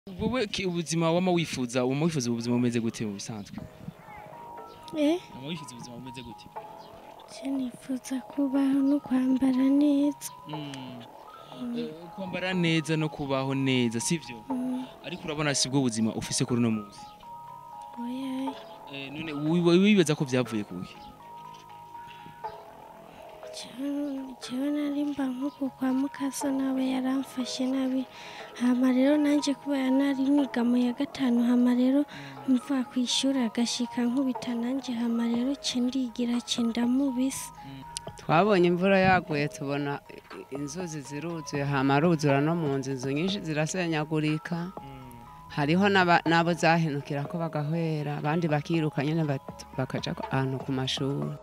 wowe ki- ubuzima wama wifuza wama wifuza ubuzima bumeze gute mu bisanzwe eh wama wifuza ubuzima bumeze gute je nifuza kubaho no kwambara neza Eh, kwambara neza no kubaho neza sivyo Mm, ariko urabona si bwo buzima ufise kuri uno munsi oya Eh, none wi- wibaza ko vyavuye kuki jewe jewe nari mba nkuku kwa mukasa nawe yaramfashe nabi hama rero nanje kubera nari niga mu ya gatanu hama rero mva kw'ishuri agashika nkubita nanje hama rero ce ndigira ce ndamubisa twabonye imvura yaguye tubona i- inzuzi ziruzuye hama aruzura no mu nzu inzu nyinshi zirasenyagurika hariho n'aba- n'abo zahenukira ko bagahwera abandi bakiruka nyine bat- bakaja ku- ahantu ku mashuri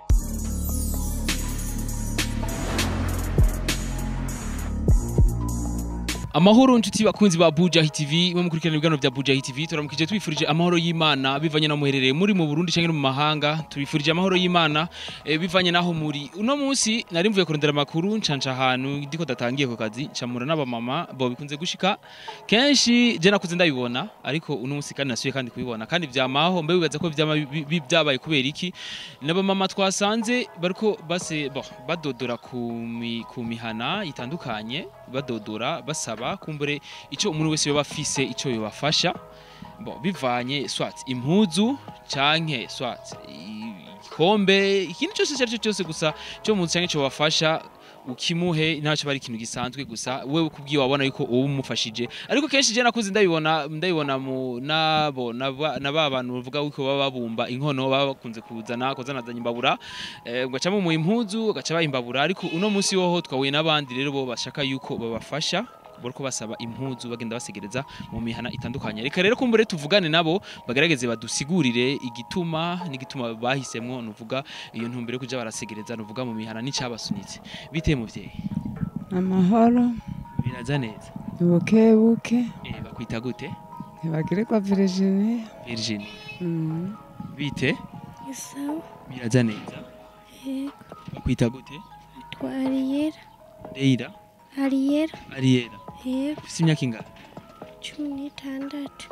amahoro nshuti bakunzi ba Bujahi TV mwe mukurikirana ibiganiro bya Bujahi TV turamukije twifurije amahoro y'Imana bivanye na muherereye muri mu Burundi cyangwa no mu mahanga tubifurije amahoro y'Imana eh, bivanye naho muri uno munsi nari mvuye kurondera amakuru ncanca ahantu ndiko datangiye ku kazi ncamura n'abamama bo bikunze gushika kenshi je nakuze ndabibona ariko uno munsi kandi nasuye kandi kubibona kandi vyamaho mbe wibaza ko vyama bi- bi- vyabaye kubera iki n'abamama twasanze bariko base bo badodora ku mi- ku mihana itandukanye badodora basaba kumbure ico umuntu wese yoba afise ico yobafasha bo bivanye swat impuzu canke swat igikombe ikintu cyose cyari cyo cyose gusa cyo mu canke cyo bafasha ukimuhe ntacyo bari ikintu gisanzwe gusa wewe kubwiye wabona yuko uwo umufashije ariko kenshi je nakuze ndabibona ndabibona mu nabo naba naba bantu bavuga yuko baba babumba inkono baba bakunze kuzana kuzanazanya imbabura eh, ugacamo mu impuzu ugaca bayimbabura ariko uno munsi woho twahuye n'abandi rero bo bashaka yuko babafasha bariko basaba impuzu bagenda basegereza mu mihana itandukanye reka rero kumbure tuvugane nabo bagerageze badusigurire igituma n'igituma bahisemwo nuvuga iyo ntumbero yo kuja barasegereza nuvuga mu mihana n'icabasunitse bite muvyeyi amahoro biraza neza buke buke eh, bakwita gute ntibagirirwa virginia Virginie Mm. bite isawa biraza neza yego bakwita gute twa ariyera Leila ariyera Ariela yego ufise imyaka ingana cumi n'itandatu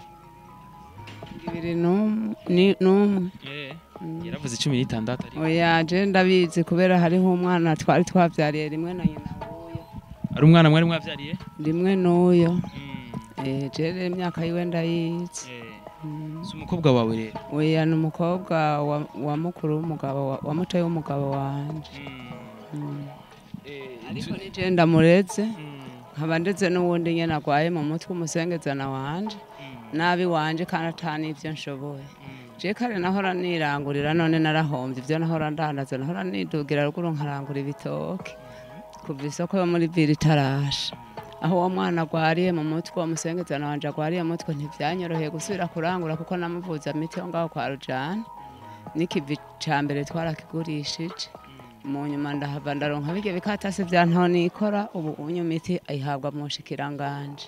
ibiri n'um- ni- n'umwe eh Mm. yaravuze 16 ariko oya je ndabizi kubera hariho umwana twari twavyariye rimwe na nyina wuyo ari umwana mwari mwavyariye rimwe n'uyo Mm, Eh, je rero imyaka yiwe ndayizi eh Mm. si umukobwa wawe rero oya ni umukobwa wa, wa mukuru w'umugabo wa, wa mutoyi w'umugabo wanje Mm. Eh, ariko tu- ni je ndamureze Mm, nkaba ndetse n'uwundi nyene agwaye mu mutwe umusengezana wanje mm, nabi wanje kandi atani ivyo nshoboye mm. je kare nahora nirangurira none narahombye ivyo nahora ndandaza nahora nidugira ruguru nkarangura ibitoke kuva isoko yo muri viri itarasha aho uwo mwana agwariye mu mutwe uwo musengezana wanje agwariye mu mutwe ntivyanyoroheye gusubira kurangura kuko namuvuza miti yo ngaho kwa rujani n'ikivi ca mbere twarakigurishije mu nyuma ndahava ndaronka birya bikatasi vya ntonikora ubu unyu miti ayihabwa mu nshikiranganje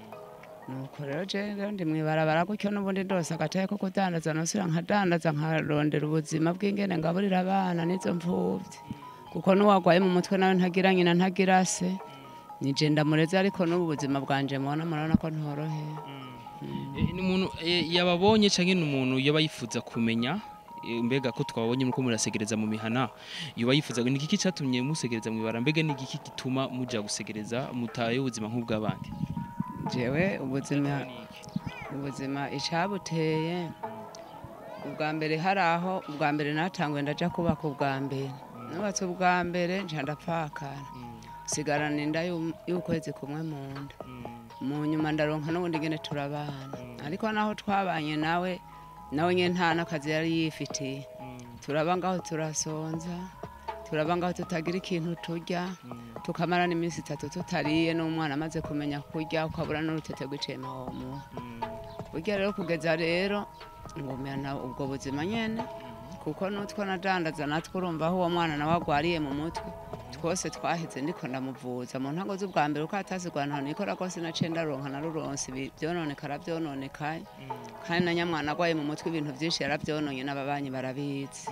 nuko rero je rero ndi mwibarabara gutyo n'ubundi ndose agataye ko kudandaza nosubira nkadandaza nkarondera ubuzima bw'ingene ngaburira abana n'izo mfuvyi kuko n'uwagwaye mu mutwe nawe ntagira nyina ntagira se nije ndamureze ariko n'ubu buzima bwanje mubona murabona ko ntoroheye Eh, ni umuntu eh, yababonye canke ni umuntu yaba yifuza kumenya eh, mbega ko twabonye muko murasegereza mu mihana yoba yifuza ni igiki catumye musegereza mwibara mbega ni igiki gituma muja gusegereza mutaye ubuzima nk'ubw'abandi jewe ubuzima ubuzima icabuteye ubwa mbere hari aho ubwa mbere natanguye ndaja kubaka ubwa mbere nubatse ubwa mbere nca ndapfakara sigarana inda y'um- y'ukwezi kumwe mu nda mu nyuma ndaronka n'ubundi ngene turabana ariko naho twabanye nawe nawe nyene nta n'akazi yari yifitiye turaba ngaho turasonza turaba ngaho tutagira ikintu turya tukamara n'iminsi itatu tutariye n'umwana amaze kumenya kurya ukabura n'urutete rw'icema womuha burya rero kugeza rero ngumya ubwo buzima nyene kuko n'utwo nadandaza natwe urumva aho uwo mwana nawe agwariye mu mutwe twose twaheze ndiko ndamuvuza mu ntango z'ubwa mbere uko atazigwa ntaho nikora rwose naciye ndaronka naruronse ibi- vyononekara vyononekaye kandi na nyamwana agwaye mu mutwe ibintu vyinshi yaravyononye n'ababanyi barabizi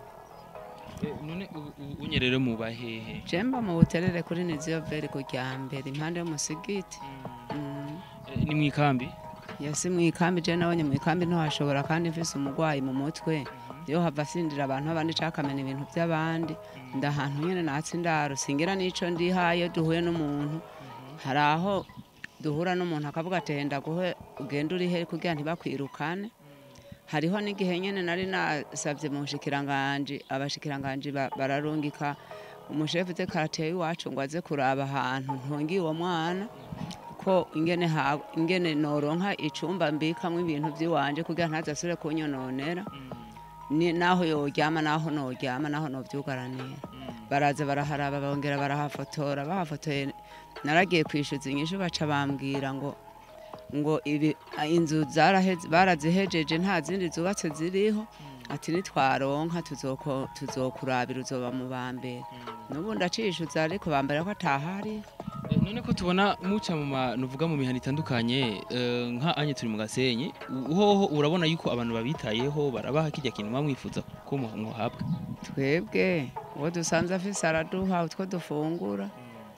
Eh, none ubu- ubu unye rero muba hehe jemba mu buterere kuri niziyo veri ku rya mbere impande y'umusigiti Mm. Eh, ni mu ikambi yasi mu ikambi je nabonye mu ikambi ntiwashobora kandi mfise umurwayi mu mutwe iyo hava asindira abantu abandi cakamena ibintu by'abandi ndahantu nyene natsi ndaro singira n'ico ndihaye duhuye n'umuntu hari aho duhura n'umuntu akavuga ati henda guhe ugenda uri he kugira ntibakwirukane hariho n'igihe nyene nari nasavye mu bushikiranganji abashikiranganji ba- bararungika umushefu te karateye iwacu ngo aze kuraba ahantu ntungiye uwo mwana ko ingene ha ingene noronka icumba mbikamwo ibintu by'iwanje kugira ntazasubire kunyononera ni naho yoryama naho noryama naho novyugaranira baraza baraharaba bongera barahafotora bahafotoye naragiye kwishyuza inyishu baca bambwira ngo ngo ibi inzu zaraheze barazihejeje nta zindi zubatse ziriho ati nitwaronka tuzoko tuzokurabira uzoba mu bambere n'ubu ndacishuza ariko bambara ko atahari Eh, none ko tubona muca mu ma nuvuga mu mihana itandukanye eh, nka anye turi mu gasenyi u- hoho urabona yuko abantu babitayeho barabaha kijya kintu bamwifuza ko mu- muhabwa twebwe uwo dusanze afise araduha utwo dufungura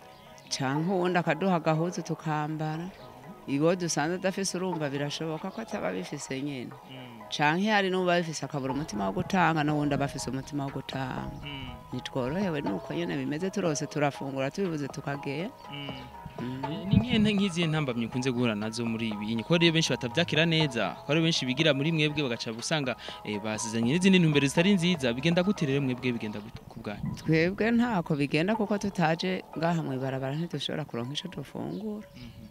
canke uwundi akaduha agahuzu tukambara iwo dusanze adafise urumva birashoboka ko ataba bifise nyene canke hari n'uba bifise akabura umutima wo gutanga n'uwundi aba afise umutima wo gutanga nitworohewe nuko nyene bimeze turose turafungura tubibuze tukagenda Mm. Eh, ni nk'ihe nk'izihe ntambamyi ukunze guhura nazo muri ibi ko rero benshi batavyakira neza ko ari benshi bigira muri mwebwe bagaca usanga eh, basizanye n'izindi ntumbero zitari nziza bigenda gute rero mwebwe bigenda gute ku bwanyu twebwe ntako bigenda kuko tutaje ngaha mw'ibarabara ntidushobora kuronka ico dufungura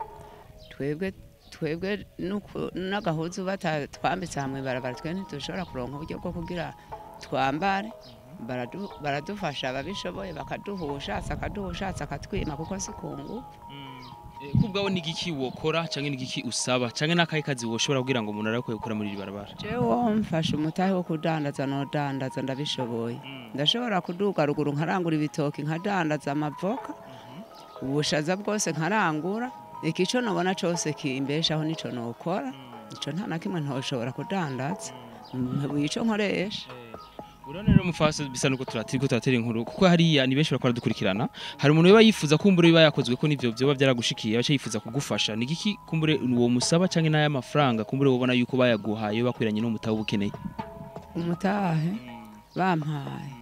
twebwe twebwe nuku- n'agahuzu batatwambitse aha mw'ibarabara twe ntidushobora kuronka uburyo bwo kugira twambare baradu- baradufasha ababishoboye bakaduha ushatse akaduha ushatse akatwima kuko si ku ngufu Eh, ko ubwawe ni igiki wokora canke ni igiki usaba canke n'akahe kazi woshobora kugira ngo umuntu arakoye gukora muri iri barabara jewe mfashe umutahe wo kudandaza nodandaza ndabishoboye ndashobora kuduga ruguru nkarangura ibitoki nkadandaza amavoka ubushaza bwose nkarangura ikico nobona cose kimbeshaho nico nokora ico nta na kimwe ntoshobora kudandaza ico nkoresha urabona rero mufasa bisa nuko turatiri ko turatera inkuru kuko hariya ni benshi bakora dukurikirana hari umuntu biba yifuza kumbure biba yakozwe ko nivyo vyoba byaragushikiye baca yifuza kugufasha ni igiki kumbure uwo musaba canke n'aya mafaranga kumbure wobona yuko bayaguhaye bakwiranye n'umutahe uba ukeneye umutahe bampaye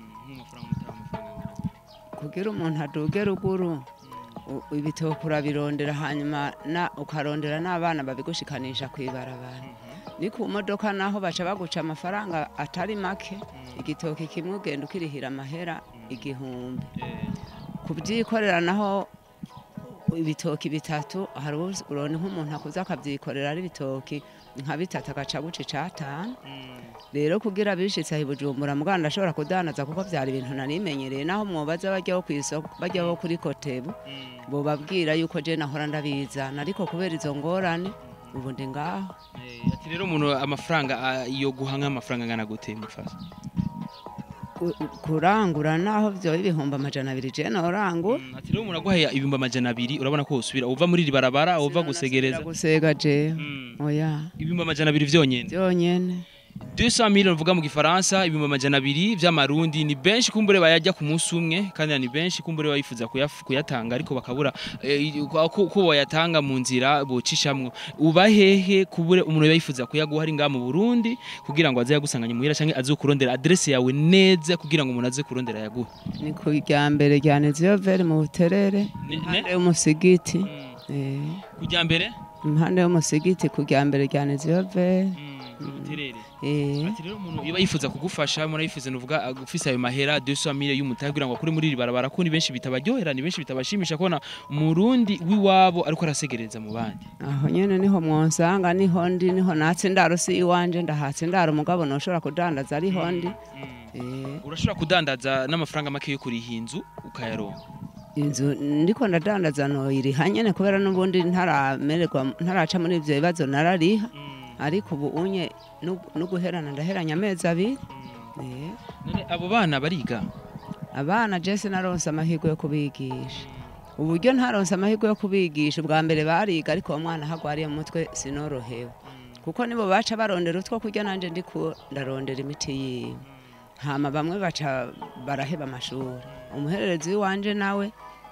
kugira umuntu aduge ruguru u- ibitoki urabirondera hanyuma na- ukarondera n'abana babigushikanisha kw'ibarabara ni ku modoka naho baca baguca amafaranga atari make igitoki kimwe ugenda ukirihira amahera igihumbi kubyikorera naho ibitoki bitatu hari uzi- urabona nk'umuntu akuze akabyikorera ari ibitoki nka bitatu agaca guca icatanu rero kugira bishitse aho i bujumbura muganda ashobora kudandaza kuko byari ibintu nanimenyereye naho mwobaza bajyaho ku isoko bajyaho kuri kotebu bobabwira yuko je nahora ndabizana ariko kubera izo ngorane ubu ndi ngaho ati rero umuntu amafaranga ah, yo guha nk'amafaranga angana gute mufasa Ku- kurangura naho byoba ibihumbi amajana abiri je norangura ati rero umuntu aguhaye ibihumbi amajana abiri urabona ko usubira uva muri iri barabara uva gusegereza gusega je Mm. oya ibihumbi amajana abiri vyonyene byonyene 200 million uvuga mu gifaransa ibihumbi amajana abiri vy'amarundi ni benshi kumbure bayajya ku munsi umwe kandi ni benshi kumbure bayifuza kuyaf- kuyatanga ariko bakabura eh, ko ko bayatanga mu nzira bocishamwo uba hehe kubure umuntu yayifuza kuyaguha ari ngaha mu Burundi kugira ngo aze yagusanganye muhira canke aze kurondera adresse yawe neza kugira ngo umuntu aze kurondera yaguha ni ku rya mbere rya neziyoveri mu buterere Ne- impande ne? y'umusigiti Mm. Eh, kujya mbere impande y'umusigiti ku rya mbere rya neziyoveri ubuterere Eh, ati rero umuntu iba yifuza kugufasha umuntu yifuza nuvuga agufise ayo mahera 200 million y'umutahe kugira ngo akure muri iri barabara ko ni benshi bitabaryohera ni benshi bitabashimisha kubona umurundi w'iwabo ariko arasegereza mu bandi aho nyene niho mwonsanga niho ndi niho natse indaro si iwanje ndahatse indaro mugabo noshobora kudandaza ariho ndi Eh, urashobora kudandaza n'amafaranga make yo kuriha inzu ukayaronka inzu ndiko ndadandaza noyiriha nyene kubera n'ubundi ntaramererwa ntaraca muri ivyo bibazo narariha ariko ubu unye nu- nuguherana ndaheranya amezi abiri Eh, none abo bana bariga abana jese naronse amahirwe yo kubigisha uburyo ntaronse amahirwe yo kubigisha ubwa mbere bariga ariko uwo mwana hagwariye mu mutwe sinorohewe kuko nibo baca barondera utwo kurya nanje ndiko ndarondera imiti yiwe hama bamwe baca baraheba amashuri umuhererezi w'iwanje nawe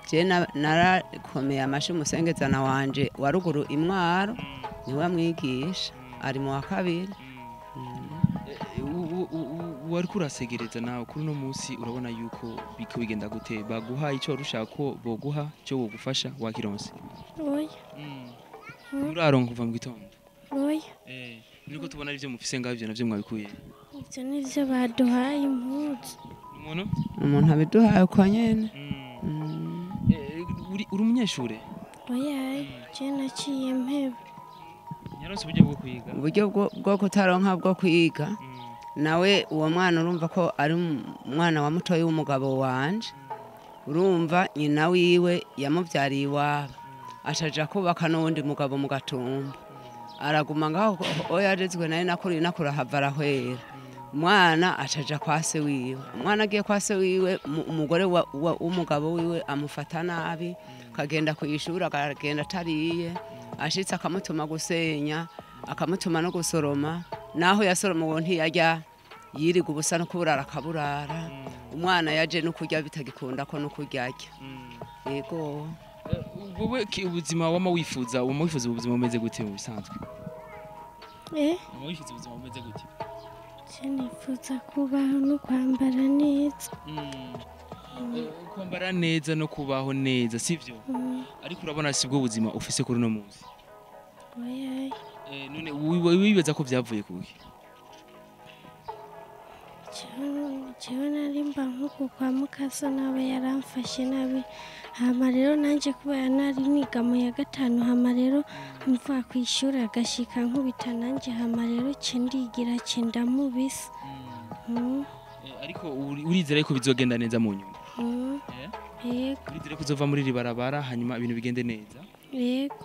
je na- narakomeye amashi umusengezana wanje wa ruguru imwaro niwe amwigisha ari mu wa kabiri Eh, u- u- u- wari kurasegereza nawe kuri uno munsi urabona yuko biko bigenda gute baguha icyo wari ushaka ko boguha cyo wogufasha wakironse oya uraronka kuva mu gitondo oya eh niko tubona ari byo mufise ngaho ibyo navyo mwabikuye ibyo ni byo baduhaye impuzu umuntu umuntu abiduhaye uko nyene Mm. Mm. Eh, uri uri umunyeshure oya je naciye mpeba nyaronse uburyo bwo kwiga uburyo bwo- bwo kutaronka bwo kwiga Mm. nawe uwo mwana urumva ko ari umwana wa mutoyi w'umugabo wanje urumva nyina wiwe yamubyariye iwabo ashaja kubaka n'uwundi mugabo mu gatumba araguma ngaho o yarezwe naye nakuriye nakura hava arahwera umwana acaja kwa se wiwe umwana agiye kwa se wiwe umu- umugore wa- wa- w'umugabo wiwe amufata nabi akagenda ku ishuri akagenda atariye ashitse akamutuma gusenya akamutuma no gusoroma naho yasoroma uwo ntiyajya yiriga ubusa no kuburara akaburara umwana yaje no kurya bitagikunda ko no kurya arya yego Eh, wowe ki- ubuzima wama wifuza wama wifuza ubuzima bumeze gute mu bisanzwe eh wama wifuza ubuzima bumeze gute je nifuza kubaho no kwambara neza Eh, kwambara neza no kubaho neza sivyo Mm, ariko urabona si bwo buzima ufise kuri uno munsi oya Eh, none wi- wibaza ko vyavuye kuki jewe jewe nari mba nkuku kwa mukaso nawe yaramfashe nabi hama rero nanje kubera nari niga mu ya gatanu hama rero mvuga ku ishuri agashika nkubita nanje hama rero ce ndigira ce ndamubisa Mm, Eh, ariko uri- urizera yuko bizogenda neza mu nyuma mm, Eh? yego urizera ko uzova muri iri barabara hanyuma ibintu bigende neza yego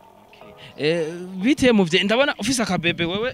Eh, bite muvye ndabona ufise akabebe wewe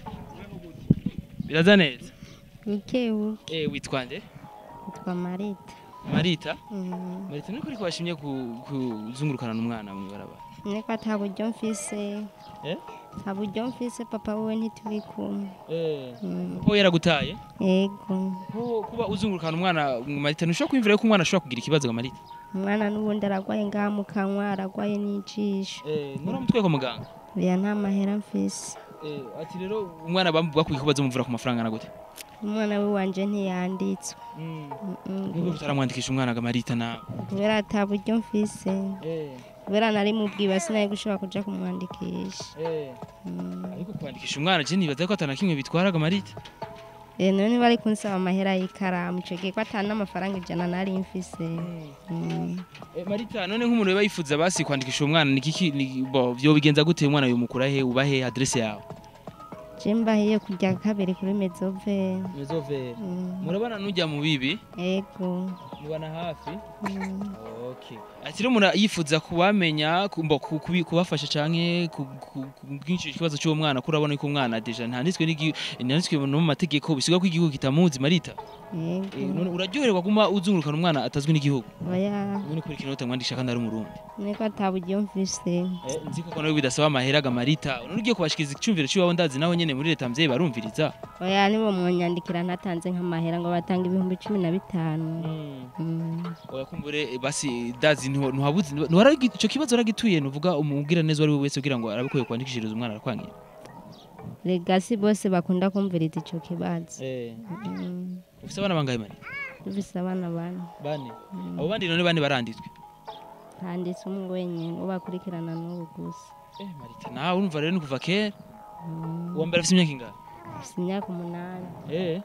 biraza neza bukebuke Eh, witwa nde yitwa marita marita Mm, marita niko ariko washimye ku- kuzungurukana n'umwana mu ibarabara niko ata buryo mfise Eh? nta buryo mfise papa wiwe ntituri kumwe Mm, ko yaragutaye yego ko kuba uzungurukana umwana mu marita ntushobora kwiyumvira ko umwana ashobora kugira ikibazo nka marita umwana n'ubundi aragwaye ngaha mu kanwa aragwaye n'ijisho nuramutwe kwa muganga oya nta mahera mfise Eh, ati rero umwana bakwiye ko bazomuvura ku mafaranga na gute umwana we wanje ntiyanditswe Mm, mm, nubwo tutaramwandikisha umwana ga marita nawe kubera ata buryo mfise kubera nari mubwiba sinari gushobora kuja kumwandikisha Mm. ariko kwandikisha umwana je nibaza ko atana kimwe bitwaraga marita Eh, none bari kunsaba amahera y'ikaramu ico gihe ko ata n'amafaranga ijana nari mfise Mm. Eh, marita none nk'umuntu yaba yifuza basi kwandikisha umwana ni kiki ni- bo vyo bigenza gute umwana yomukura he uba he adresse yawe je mbahiye kurya kabiri kuri mezove mezovere Mm. murabana n'ujya mu bibi ego mubana hafi Mm. okay ati rero umuntu yifuza kubamenya ku- mbo ku- kubi- kubafasha canke ku- ku- kubwinshi ikibazo cy'uwo mwana ko urabona ko umwana deja ntanditswe n'igi- ntanditswe no mu mategeko bisiga ko igihugu kitamuzi marita Eh, ego none uraryoherwa guma uzungurukana umwana atazwi n'igihugu oya none kubera ikintu utamwandikisha kandi ari umurundi niko ata buryo mfise Eh, nzi koko nawe bidasaba amahera ga marita none ugiye kubashikiriza icyumviro cy'iwabo ndazi naho nyene muri leta mvyeyi barumviriza oya nibo mwonyandikira ntatanze nk'amahera ngo batanga ibihumbi cumi na bitanu Mm. oya kumbure eh, basi dazi ntiwa- ntiwabuzi ntiwaragi- ico kibazo waragituye nuvuga umubwira neza uwo ari we wese kugira ngo arabe ko yokwandikishiriza umwana arakwangira legasi bose bakunda kumviriza ico kibazo Mm. ufise abana bangahe mari dufise abana bane bane abo bandi none bane baranditswe handitse umwe wenyine uwo bakurikirana n'ubu gusa eh marita nawe urumva rero ni kuva kera Mm. uwa mbere afise imyaka ingana afise imyaka umunani eh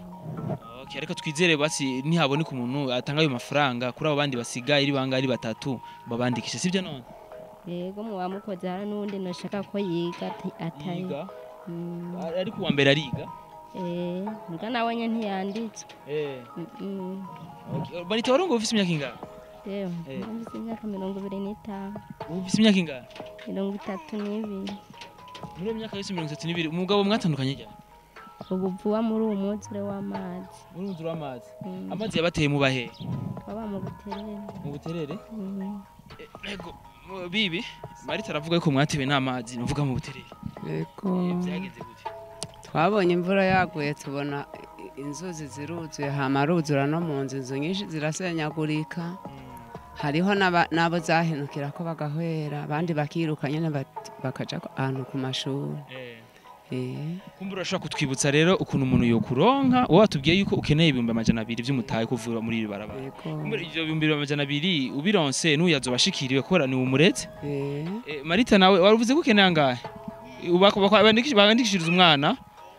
okay ariko twizere basi ntihaboneka umuntu atanga ayo mafaranga kuri abo bandi basigaye ari bangahe ari batatu babandikishe sivyo none yego muba mukoze hari n'uwundi nashaka ko yiga ati- atari yiga Mm. Ar- ariko uwa mbere ariga Eh, mbwa nawe nye ntiyanditswe eh Mm, okay marita warongo ufise imyaka ingana yewe Eh. mfise imyaka mirongo ibiri n'itanu ufise imyaka ingana mirongo itatu n'ibiri muri iyo myaka yose mirongo itatu n'ibiri umugabo mwatandukanye ryari ubu vuba muri uwo mwuzure w'amazi muri unzura w'amazi Mm, amazi yabateye mu bahe baba mu buterere mu buterere Mm, ego mu- bibi marita aravuga yuko mwatewe n'amazi nuvuga mu buterere yego Eh, vyagenze gute twabonye imvura yaguye tubona i- inzuzi ziruzuye hama aruzura no mu nzu inzu nyinshi zirasenyagurika hariho n'aba- n'abo zahenukira ko bagahwera abandi bakiruka nyene bat- bakaja ku- ahantu ku mashuri Eh, kumbura urashobora kutwibutsa rero ukuntu umuntu yokuronka wowe watubwiye yuko ukeneye ibihumbi amajana abiri vy'umutahe kuvura muri iri barabara yego kumbura ivyo bihumbi amajana abiri ubironse n'uyu azobashikiriwe kubera ni umureze Eh, Eh, marita nawe waruvuze ko ukeneye angahe Ubako- bako- bandikisha- bandikishiriza umwana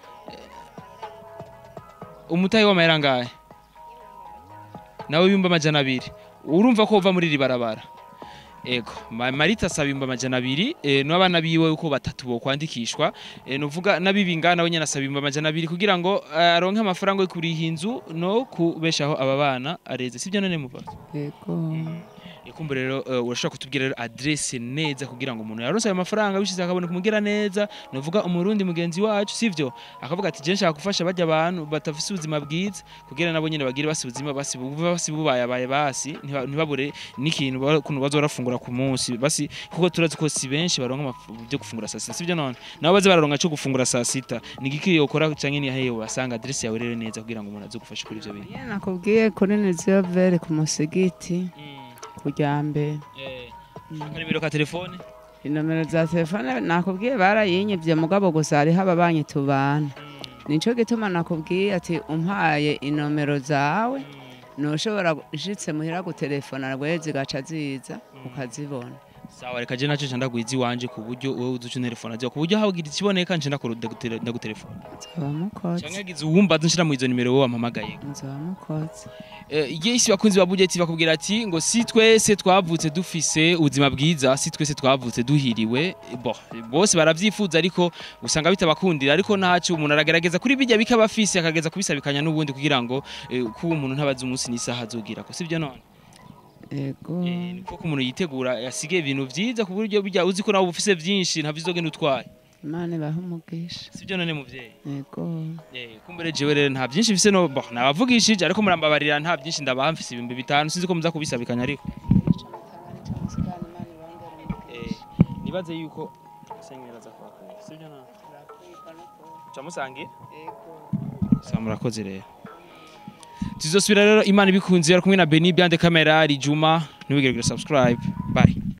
Eh, umutahe w'amahera angahe nawe ibihumbi amajana abiri urumva ko uva muri iri barabara ego Ma- marita asaba ibihumbi amajana abiri eh, n'abana biwe uko batatu bokwandikishwa eh, nuvuga n'abibingana nawe nyene asaba ibihumbi amajana abiri kugira ngo eh, aronke amafaranga yo kuriha inzu no kubeshaho aba bana areze sibyo none muva yego ikumbu rero uh, urashobora kutubwira rero adresse neza kugira ngo umuntu yaronse ayo mafaranga bishize akabona kumugira neza nuvuga umurundi mugenzi wacu sivyo akavuga ati je nshaka gufasha bajya abantu batafise ubuzima bwiza kugira nabo nyene bagire basi ubuzima basi buba basi bubayabaye basi ntiba- ntibabure n'ikintu ba- kuntu bazorafungura ku munsi basi kuko turazi ko si benshi baronka amaf- byo gufungura saa sita sivyo none nabo baze bararonka cyo gufungura saa sita ni igiki yokora canke ni hehe wasanga adresse yawe rero neza kugira ngo umuntu aze gufasha kuri ivyo bintu Iyo nakubwiye kuri niziyo vere ku musigiti kujya mbere nimero ka telefone inomero za telefone nakubwiye barayinyivye mugabo gusa hariho ababanyi tubana nico gituma nakubwiye ati umpaye inomero zawe ntushobora ushitse muhira gutelefona rwe zigaca ziza ukazibona sawa reka je naco ndagwiza iwanje ku buryo wowe uzuca telefone aziwa ku buryo hagira ikiboneka nje ndagutelefona nzoba mukoze canke hagize uwumva nshira mu izo nimero wowe wampamagaye nzoba mukoze igihe isi bakunzi ba budget bakubwira ati ngo si twese twavutse dufise ubuzima bwiza si twese twavutse duhiriwe bo bose baravyifuza ariko usanga bitabakundira ariko ntaco umuntu aragerageza kuri bijya bikaba afise akageza kubisabikanya n'ubundi kugira ngo eh, kuba umuntu ntabaze umunsi n'isaha azogira ko sivyo none yego Eh, niko ko umuntu yitegura yasigaye ibintu vyiza ku buryo bijya uzi ko nawe ufise vyinshi ntavyo uzogenda utwaye imana ibahe umugisha sibyo none muvyeyi yego Eh, kumbere jewe rero nta byinshi mfise no bo nabavugishije ariko murambabarira nta byinshi ndabaha mfise ibihumbi bitanu sinzi ko muza kubisabikanya ariko Eh, nibaze yuko senyera za kwakira sibyo none camusangiye sa murakoze rero tuzosubira rero imana ibikunze ari kumwe na Beni Biande Camera Rijuma ntibigere subscribe bye